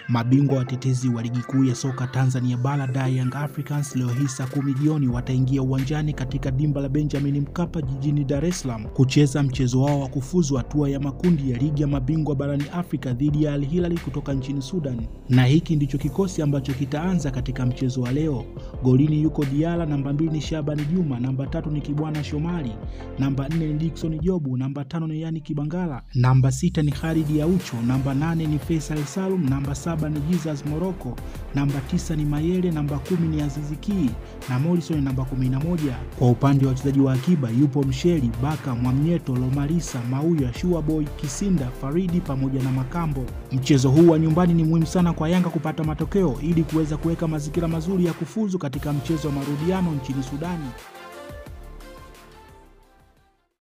Mabingwa watetezi wa ligi kuu ya soka Tanzania bara da Young Africans leo hii saa kumi jioni wataingia uwanjani katika dimba la Benjamin Mkapa jijini Dar es Salaam kucheza mchezo wao wa kufuzu hatua ya makundi ya ligi ya mabingwa barani Afrika dhidi ya Al Hilal kutoka nchini Sudan, na hiki ndicho kikosi ambacho kitaanza katika mchezo wa leo. Golini yuko Diala, namba mbili ni Shabani Juma, namba tatu ni Kibwana Shomari, namba nne ni Dickson Jobu, namba tano ni Yani Kibangala, namba sita ni Khalid Aucho, namba nane ni Faisal Salum, namba saba ni Jesus Moroko, namba tisa ni Mayele, namba kumi ni Azizi Ki na Morrison namba kumi na moja. Kwa upande wa wachezaji wa akiba yupo Msheli Baka, Mwamnyeto, Lomalisa, Mauya, Shuaboy, Kisinda, Faridi pamoja na Makambo. Mchezo huu wa nyumbani ni muhimu sana kwa Yanga kupata matokeo ili kuweza kuweka mazingira mazuri ya kufuzu katika mchezo wa marudiano nchini Sudani.